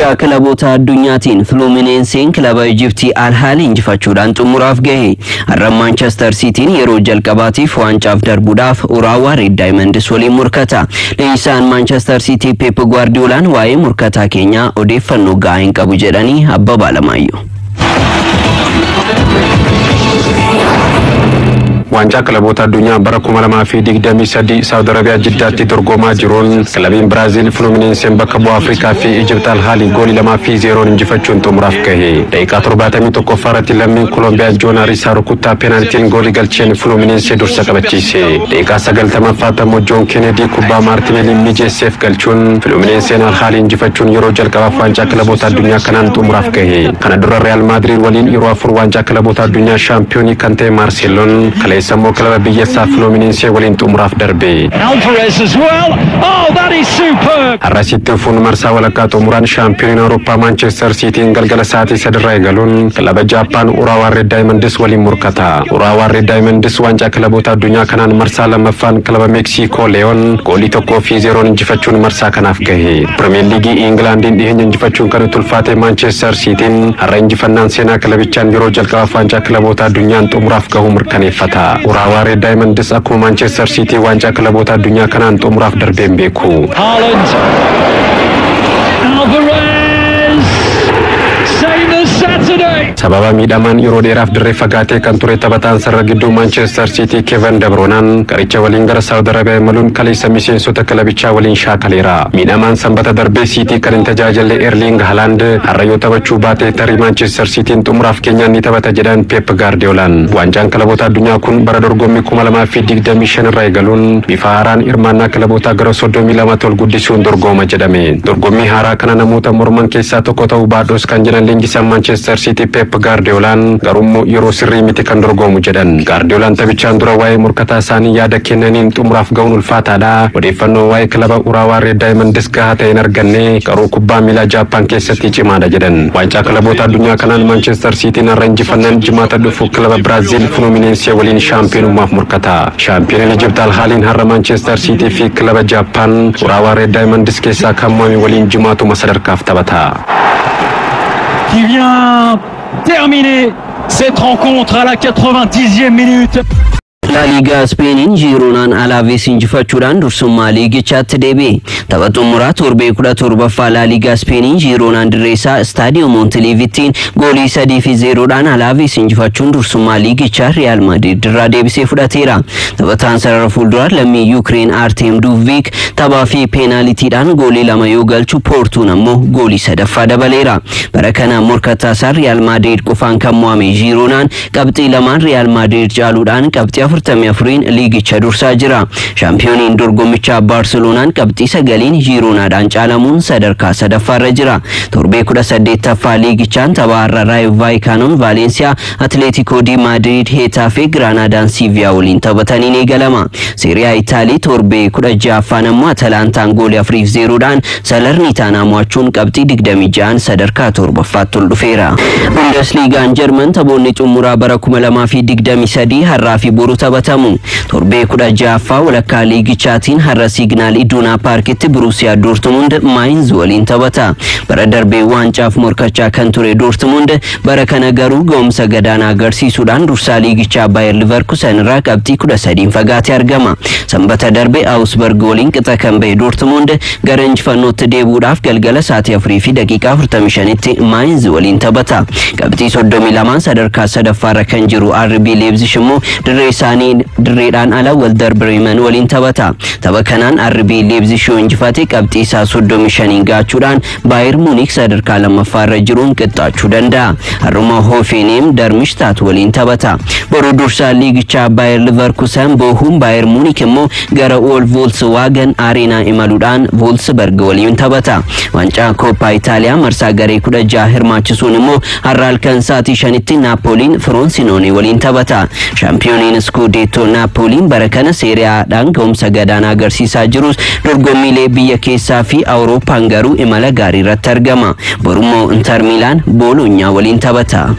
Waancaa kilaboota addunyaatiin Fluminenseen kilaba Ijiptii Alhaali injifachuudhaan xumuraaf gahe. Har'a Maanchestar Siitiin yeroo jalqabaatiif waancaaf darbuudhaaf Uraawaa Reed Diamonds waliin murkata. Leenjisaan Maanchestar Siitii Pep Guardiolaan waa'ee murkataa keenyaa odeeffannoo gahaa hin qabu jedhanii Abbabaa Alamaayyoo. waancaa kilaboota addunyaa bara kuma lamaa fi digdamii sadii saawud arabiyaa jiddaatti dorgomaa jiruun kilabiin biraaziil fuluminenseen bakka bu'aa afrikaa fi ijipt alhaali goolii lamaa fi zeeroon injifachuun xumuraaf gahe daqiiqaa torbaatamii tokkoffaa irratti lammiin koolombiyaa joon hariisaa rukuttaa peenaaltiin goolii galcheen fuluminensee dursa qabachiise daqiiqaa sagaltamaffaatti ammoo joon keenedii kubbaa maartineeliin mijeesseef galchuun fuluminenseen alhaali injifachuun yeroo jalqabaaf waancaa kilaboota addunyaa kanaan xumuraaf gahe kana dura real maadiriid waliin yeroo afur waancaa kilaboota addunyaa shaampiyoonii kan ta'e maarseeloon kaleessa immoo kilaba biyyassaa fuluminensee waliin xumuraaf darbe. Alvarez as well. Oh, that is superb. Har'asitti fuun marsaa walakkaa xumuraan shaampiyooniin Awurooppaa Maanchestar Siitiin galgala sa'aatii sadirraa eegaluun kilaba Jaappaan Uraawaa Reed Daayimandis waliin murkata. Uraawaa Reed Daayimandis waancaa kilaboota addunyaa kanaan marsaa lammaffaan kilaba Meeksikoo Leeyoon goolii tokkoo fi zeeroon injifachuun marsaa kanaaf gahe. Pirimeer Liigii Ingilaandiin dhiyeenya injifachuun kan tulfaate Maanchestar Siitiin har'a injifannaan seenaa kilabichaan yeroo jalqabaaf waancaa kilaboota addunyaan xumuraaf gahuu mirkaneeffata. Uraawaa Reed Daayimandis akkuma Maanchestar Siitii waancaa kilaboota addunyaa kanaan xumuraaf darbeen beeku. Haaland. Alvarez. Same as Saturday. sababa miidhamaan yeroo dheeraaf dirree fagaatee kan ture taphataan sarara gidduu maanchestar siitii keevan dabroonaan qaricha waliin gara saawud arabiyaa imaluun kaleessa miseensota kilabichaa waliin shaakaleera miidhamaan sanbata darbee siitii kan hin tajaajille erling halaand har'a yoo taphachuu baate tarii maanchestar siitiin xumuraaf keenyaan ni taphata jedhan peep gaardiyoolaan waancaan kilaboota addunyaa kun bara dorgommii kuma lamaa fi digdamii shan irraa eegaluun bifa haaraan hirmaannaa kilabootaa gara soddomii lama ol guddisuun dorgoma jedhame dorgommii haaraa kana namoota morman keessaa tokko ta'uu baadhos kan jedhan leenjisaan maanchestar siitii peep gaardiyoolaan garummoo yeroo sirrii miti kan dorgomu jedhan gaardiyoolaan taphichaan dura waa'ee morkataa isaanii yaada kennaniin xumuraaf ga'uun ulfaataadha odeeffannoo waa'ee kilaba uraawaa reed daayimandis gahaa ta'e hin arganne garuu kubbaa miilaa jaappaan keessatti cimaadha jedhan waancaa kilaboota addunyaa kanaan maanchestar siitiin har'a injifannaan jimaata dhufu kilaba biraaziil fuluminensee waliin shaampiyoonummaaf murkata shaampiyooniin ijipt alhaaliin har'a maanchestar siitii fi kilaba jaappaan uraawaa reed daayimandis keessaa kan mo'ame waliin jimaatuma sadarkaaf taphata. Qui vient terminer cette rencontre à la 90e minute. laaliigaa ispeeniin jiiroonaan alaavees injifachuudhaan dursummaa liigichaatti deebi'e tapha xumuraa torbee kudha torbaffaa laaliigaa ispeeniin jiiroonaan dirreessaa istaadiyoo montiliivittiin goolii sadii fi zeeroodhaan alaavees injifachuun dursummaa liigichaa riyaal maadriid irraa deebisee fudhateera taphataan sarara fuulduraa lammii yuukireen aarteem duuvviik taphaa fi peenaalitiidhaan goolii lama yoo galchu poortuun ammoo goolii sadaffaa dabaleera bara kana morkataa isaa riyaal maadriid qofaan kan mo'ame jiiroonaan qabxii lamaan riyaal maadriid caaluudhaan qabxii afurtamii afuriin liigicha dursaa jira shaampiyooniin dorgommichaa baarseloonaan qabxii sagaliin jiiroonaadhaan caalamuun sadarkaa sadaffaarra jira torbee kudha saddeettaffaa liigichaan tapha har'a raayo vaayikaanoon vaalensiyaa atleetikoo di maadriid heetaa fi giraanaadaan siiviyaa waliin taphataniin eegalama seeriyaa itaalii torbee kudha ja'affaan ammoo atalaantaan goolii afuriif zeeroodhaan salarniitaanaa mo'achuun qabxii digdamii ja'an sadarkaa torbaffaatti ol dhufeera bundesliigaan jarman taphoonni xumuraa bara kuma lamaa fi digdamii sadii har'aa fi boru taphatamu torbee kudha ja'affaa walakkaa liigichaatiin har'a siignaal iduunaa paarkitti burusiyaa doortumund maayinz waliin taphata bara darbee waancaaf morkachaa kan ture doortumund bara kana garuu ga'umsa gadaanaa agarsiisuudhaan dursaa liigichaa baayer liverkusen irraa qabxii kudha sadiin fagaatee argama sanbata darbe aawusberg waliin qixa kan ba'e doortumund gara injifannootti deebuudhaaf galgala sa'aatii afurii fi daqiiqaa afurtamii shanitti maayinz waliin taphata qabxii soddomii lamaan sadarkaa sadaffaarra kan jiru RB Leipzig immoo dirree isaanii dirreedhaan ala Werder Bremen waliin taphata. Tapha kanaan RB Leipzig yoo injifate qabxii isaa soddomii shaniin gaachuudhaan Baayer Muunik sadarkaa lammaffaarra jiruun qixxaachuu danda'a. Har'uma Hoffenheim Darmstadt waliin taphata. Boruu dursaa liigichaa Baayer Leverkusen boohuun Baayer Muunik immoo gara Ol Volkswagen Areenaa imaluudhaan Wolfsburg waliin taphata. Wancaa Kooppaa Itaaliyaa marsaa garee kudha jaha hirmaachisuun immoo har'a halkan sa'aatii shanitti Naapooliin Froonsinoonii waliin taphata. Shaampiyooniin Skudeetoo Naapooliin bara kana seeriyaadhaan ga'umsa gadaanaa agarsiisaa jirus dorgommiilee biyya keessaa fi Awurooppaan garuu imala gaarii irratti argama. Borummoo Inter Miilaan Booloonyaa waliin taphata.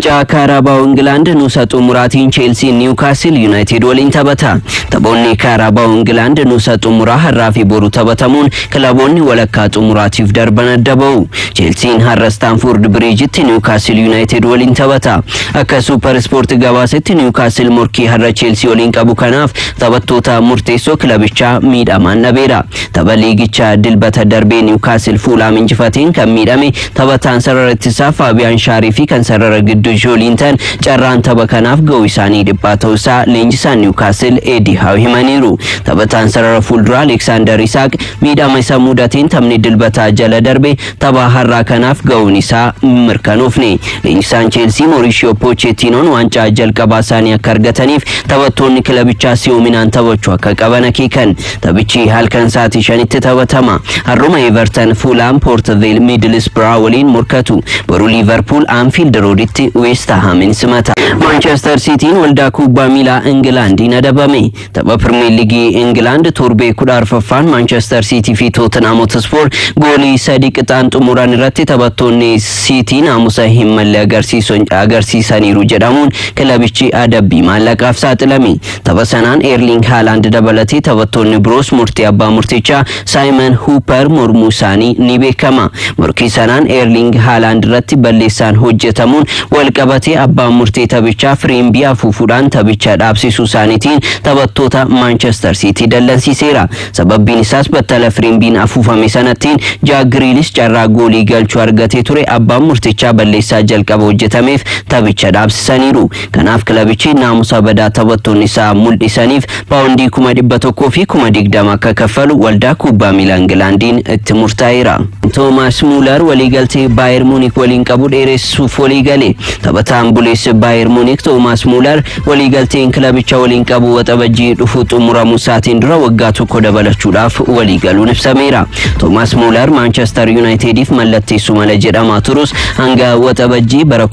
Waancaa Kaaraabaa Ingilaand nuusa xumuraatiin Cheelsii Niwukaastil Yuunaayitid waliin taphata. Taphoonni Kaaraabaa Ingilaand nuusa xumuraa har'aa fi boru taphatamuun kilaboonni walakkaa xumuraatiif darban adda ba'u. Cheelsiin har'a Staanford Biriijitti Niwukaastil Yuunaayitid waliin taphata. Akka Suupar Ispoortii gabaasetti Niwukaastil morkii har'a Cheelsii waliin qabu kanaaf taphattoota murteessoo kilabichaa miidhamaan dhabeera. Tapha liigichaa dilbata darbee Niwukaastil Fuulaam injifateen kan miidhame taphataan sarara ittisaa Faabiyaan Shaarii fi kan sarara gidduu Jooliintan carraan tapha kanaaf ga'uu isaanii dhiphaa ta'uusaa leenjisaan Niwukaastil Eedi Haaw himaniiru. Taphataan sarara fuulduraa Aleksaandar Isaaq miidhama isa mudateen taphni dilbataa jala darbe tapha har'aa kanaaf ga'uun isaa mirkanoofne. Leenjisaan Cheelsii Mauriishiyoo Poochettinoon waancaa jalqabaa isaanii akka argataniif taphattoonni kilabichaa si'oominaan taphachuu akka qaban akeekan. Taphichi halkan sa'aatii shanitti taphatama. Har'uma Everton Fulham Portvale Middlesbrough waliin morkatu. Boru Liverpool Anfield Roaditti West Hamin simata. Manchester Cityin waldaa kubbaa miilaa Ingilaandiin adabame. Tapha Premier League Ingilaand torbee kudha arfaffaan Manchester City fi Tottenham Hotspur goolii sadii qixaan xumuran irratti taphattoonni City naamusa hin malle agarsiisaniiru jedhamuun kilabichi adabbii maallaqaaf saaxilame. Tapha sanaan Erling Haaland dabalatee taphattoonni biroos murtii abbaa murtichaa Simon Hooper mormuu isaanii ni beekama. Morkii sanaan Erling Haaland irratti balleessaan hojjetamuun wal qabatee abbaan murtee taphichaa firiimbii afuufuudhaan taphicha dhaabsisuu isaaniitiin taphattoota Manchester City dallansiiseera. Sababbiin isaas battala firiimbiin afuufame sanattiin Jaak Giriilis carraa goolii galchuu argatee ture abbaan murtichaa balleessaa jalqaba hojjetameef taphicha dhaabsisaniiru. Kanaaf kilabichi naamusa badaa taphattoonni isaa mul'isaniif paawundii kuma dhibba tokkoo fi kuma digdama akka kaffalu waldaa kubbaa miilaa Ingilaandiin itti murtaa'eera. Toomaas Muular waliigaltee Baayer Muunik waliin qabu dheeressuuf walii gale. Taphataan buleessa Baayer Muunik Toomaas Muular waliigalteen kilabicha waliin qabu waxabajjii dhufu xumuramuu isaatiin dura waggaa tokko dabalachuudhaaf walii galuun ibsameera. Toomaas Muular Maanchestar Yuunaayitediif mallatteessu mala jedhamaa turus hanga waxabajjii bara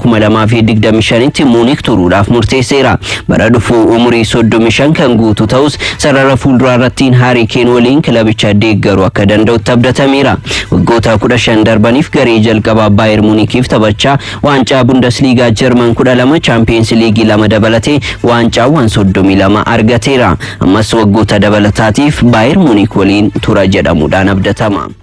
2025tti Muunik turuudhaaf murteesseera. Bara dhufu umurii 35 kan guutu ta'us sarara fuulduraa irrattiin Haarii Keen waliin kilabicha deeggaruu akka danda'utti abdatameera. Waggoota 15 darbaniif garee jalqabaa Baayer Muunikiif taphachaa waancaa Bundesliigaa Jarman 12 Chaampiyeens Liigii lama dabalatee waancaawwan 32 argateera. Ammas waggoota dabalataatiif Baayer Muunik waliin tura jedhamuudhaan abdatama.